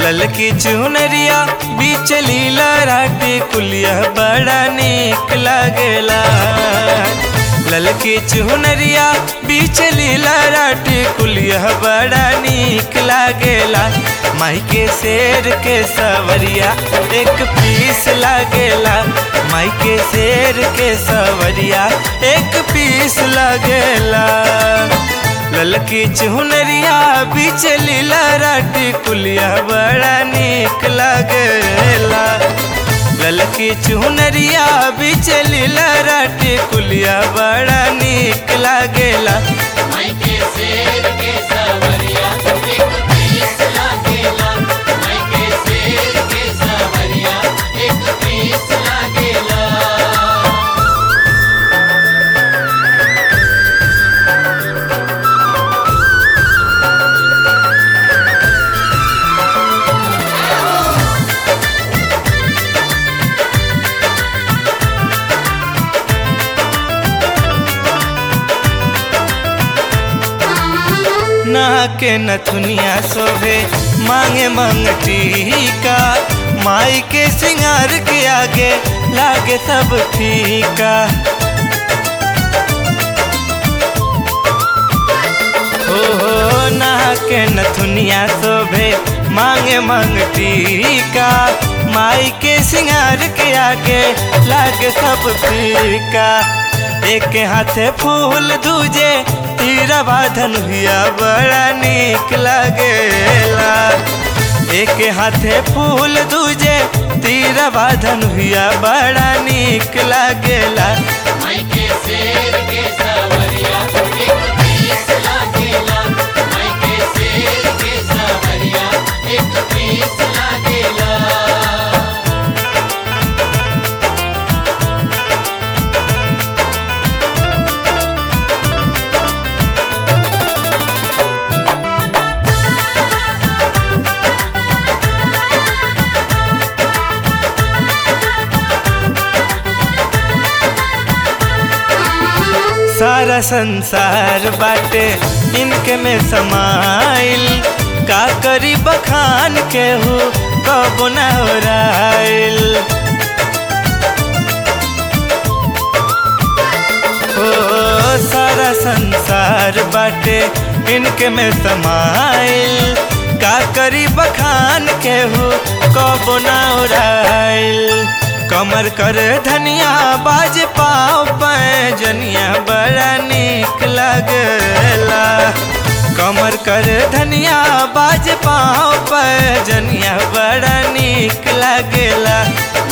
ललकी चुनरिया बीच लीला राटे कुलिया बड़ा निक लागेला ललकी चुनरिया बीच लीला राटे कुलिया बड़ा निक लागेला माई के शेर के सवरिया एक पीस लागेला माई के शेर के सवरिया एक पीस लागेला ललकी चुनरिया बीच लीला राटी कुलिया बड़ा निक लागेला ललकी चुनरिया बीच लीला राटी कुलिया बड़ा निक लागेला माई के शेर के सवरिया एक पीस लागेला माई के शेर के सवरिया एक पीस लागेला ना के नथुनिया शोभे मांगे मंगटी का माई के सिंगार के आगे लागे सब फीका हो हो ना के नथुनिया शोभे मांगे मंगटी का माई के सिंगार के आगे लागे सब फीका एक हाथे फूल दूजे तीरा बाधन हुआ बड़ा निक लागेला एक हाथे फूल दूजे तीरा बाधन हुआ बड़ा निक लागेला माई के शेर के सवरिया एक पीस लागेला माई के शेर के सवरिया एक पीस लागेला सारा संसार बाटे इनके में समाइल का करी बखान के हो कब न हो राइल ओ सारा संसार बाटे इनके में समाइल का करी बखान के हो कब न हो राइल कमर कर धनिया बाज पाओ पैजनिया बड़ा निक लगला कमर कर धनिया बाज पाओ पैजनिया बड़ा निक लगला